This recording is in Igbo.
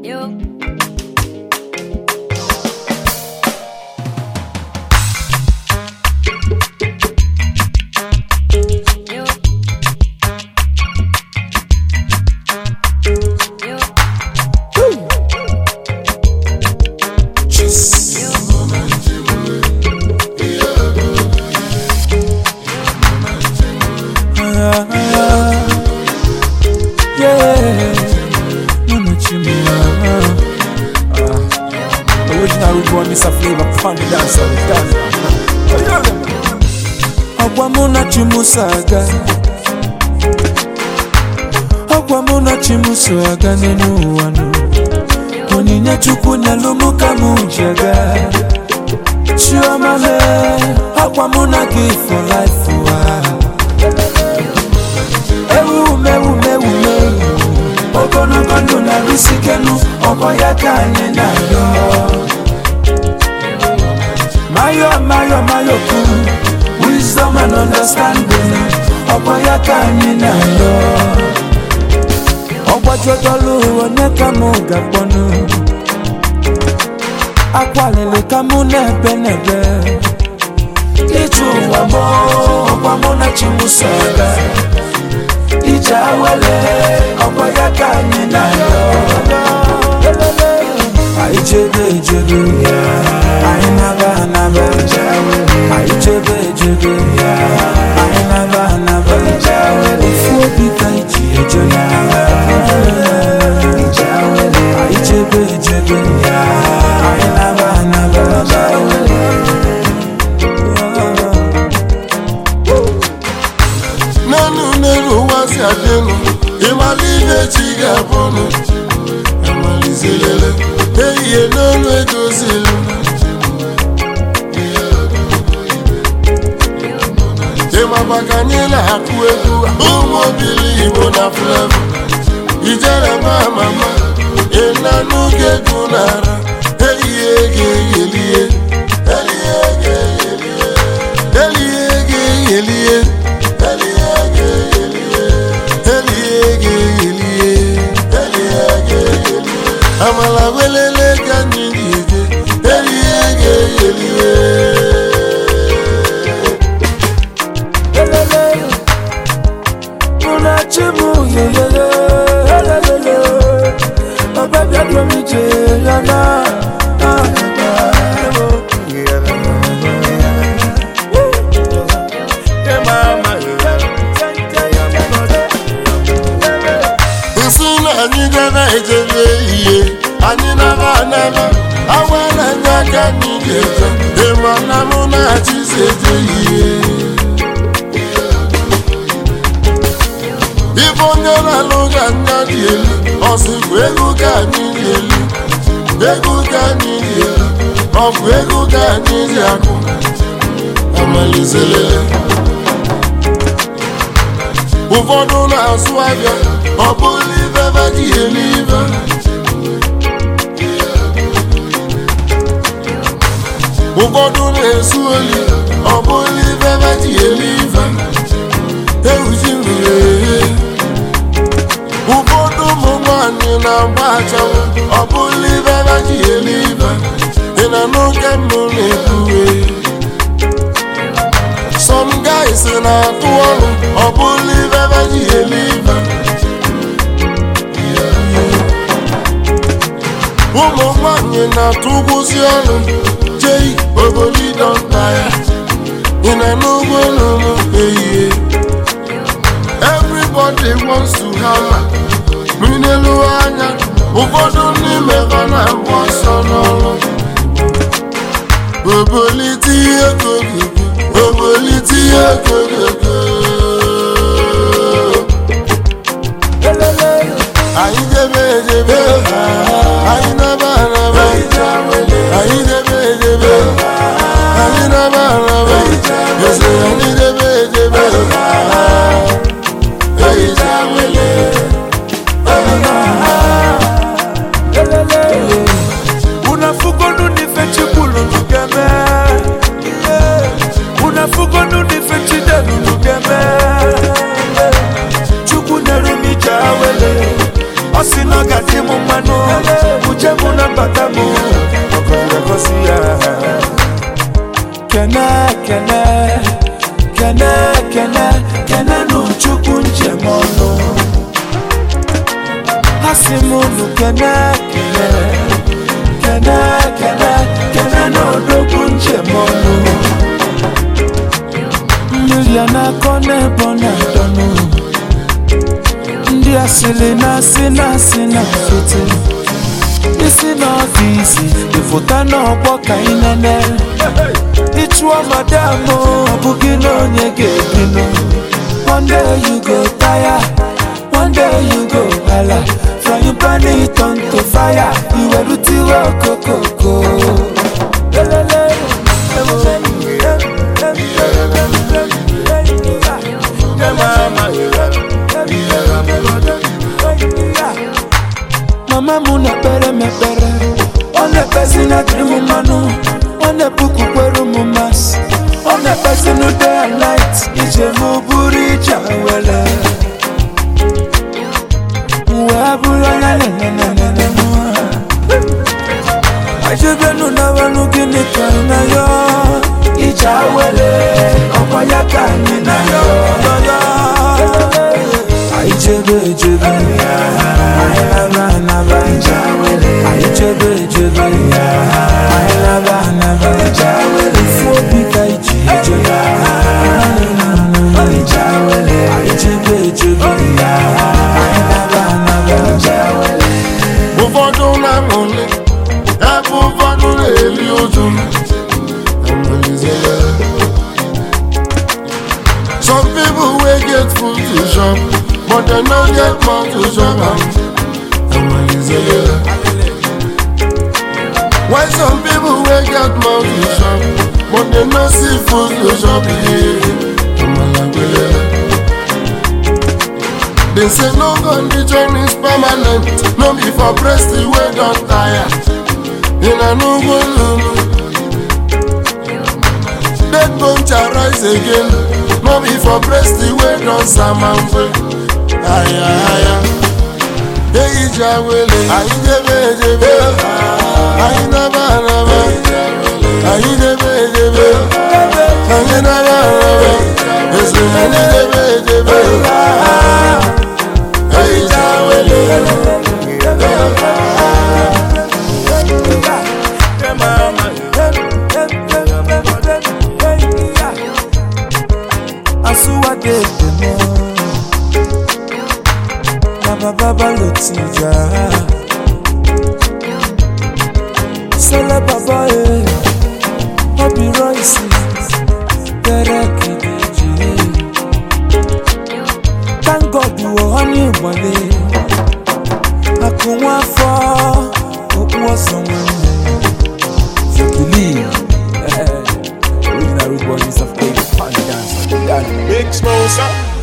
Yo. Yo. Yo. Yo. Original root boy, Mr. Flavor, fun dancer, dance. Ọgwa mụ na chi m so aga Ọgwa mụ na chi m so aga n'elu ụwa nụ Onyinye Chukwu nyelụ mụ ka mụ ji aga Chioma me Ọgwa mụ na gị for life ụwa Ewu mewu mewu mewu Ogologo ndụ na risikenu Ọgbọ ya ka anyị na-arịọ Mayo, mayo, mayo kuru Wisdom and understanding Ọgbọ ya ka anyị na-arịọ Ọgbajudolu onye ka mụ ga-akpọnụ Akwalili ka mụ na-ebe n'ebe Ịchụ ụwa mụ ọgwa mụ na chi mụ so aga Ije awele ọgbọ ya ka anyị na-arịọ Anyị chebe echebe Anyị naba anaba Anyị chebe echebe Anyị naba anaba Ofu obi ka iji eje Anyị chebe echebe Anyị naba anaba n'elu n'elu ụwa si adịnụ ịmala ihe chi ga-abụnụ amalizilele ehihie n'olu egozilu ịmaba ka anyị na-akụ egwu ụmụ obili igbo na flevo ijere ma mama ịnanụ ga-egwu n'ara ehihie ga-eyelie ehihie ga-eyelie ehihie ga-eyelie amala welele ka anyị ga-eje elie ga-eyelie Elele Muna chimu yeyeye Elele Ọbẹ̀ bí ẹdùn mi jẹ yàrá nsị na anyị gara ejebe ihe anyị nara anara awa na anya aka anyị ga-eje ịma na mụ na-achịzi eje ihe ibe onye na-alụ ga anya dị elu ọsịkwa ego ka anyị dị elu ego ka anyị dị elu ọ bụ ego ka anyị dị akụ amalizelele ụfọdụ na-azụ ahịa ọ bụrụ ibe ebe ji elu ibe ụfọdụ na-esu oli ọ bụrụ ibe ebe ji elu ibe ewuji mmiri ehe ụfọdụ ụmụ nwanyị na-agba achanwụ ọ bụrụ ibe ebe ji elu ibe ị na n'oge mbụ na-ekwuwe some guys na-atụ ọrụ ọ bụrụ ibe ebe ji elu ibe ụmụ nwanyị na-atụ ụgwụzi ọrụ jei obolidọnta ya ị na n'ugbo n'ụmụ ehihie everybody wants to hammer n'elu anya ụfọdụ n'ime ha na-agba ọsọ n'ọrụ obolite ihe kogogo obolite ihe kogogo anyị debe edebe anyị naba anaba anyị debe edebe anyị naba anaba eze anyị debe edebe ehicha wele unafugonu nife chikululugeme unafugonu nife chidelulugeme chukwu nyere m ije awele ọ sị na ọ ga-adị m mmanụ eje mụ na mbata mụ ọkọrọ gosi ya kene kene kene kene kene nụ chukwu njem ọnụ ha si m unu kene kene kene kene kene n'odogwu njem ọnụ mmiri a na-akọ n'ebe ọ na-adọnụ ndị asịrị na-asị na-asị na foto isi n'ọfisi ịfụta n'ọgbọ ka ị nene ịchụọ madam ọ bụghị na onye ga-ebinụ one day you go tire one day you go hala frying pan it on to fire iwerutiwe okokoko Lelele, em, em, em, em, em, em, em, mama m na-ekpere m ekpere ọ na-ekpezi na dịrị m mmanụ ọ na-epukwukwere m masị ọ na-ekpezi na day and night ije m bụrụ ije were wee bụrụ anya nenenenene ajebenu na wenu gịnị ka ị na yo ije awere ọkwa ya ka anyị na yo yo anyị jebe ejebe anyị naba anaba anyị jebe ejebe anyị naba anaba ifu obi ka iji eje anyị jebe ejebe anyị naba anaba ụfọdụ na-aṅụli ebe ụfọdụ na-eli ụjụ some people wey get food to chop but dem no get mouth to chop am while some people wey get mouth to chop but dem no see food to chop They say no condition is permanent, no be for breast wey don tire. In a no go lulu. Dead bone shall rise again, no be for breast wey don samampe. Aya aya. Eyi jawele, ayi jebe jebe, ayi naba naba, ayi jebe jebe, ayi naba naba, esi ayi jebe jebe. Eyi jawele. asuwadedemo na baba lotija sele baba e obi roisi terekideji thank god wo honey ìmọ̀lẹ̀ akụnwa afọ okpu ọsọ nwanne if you believe eh, original root boys of Cape Pan dance. Big Smosa.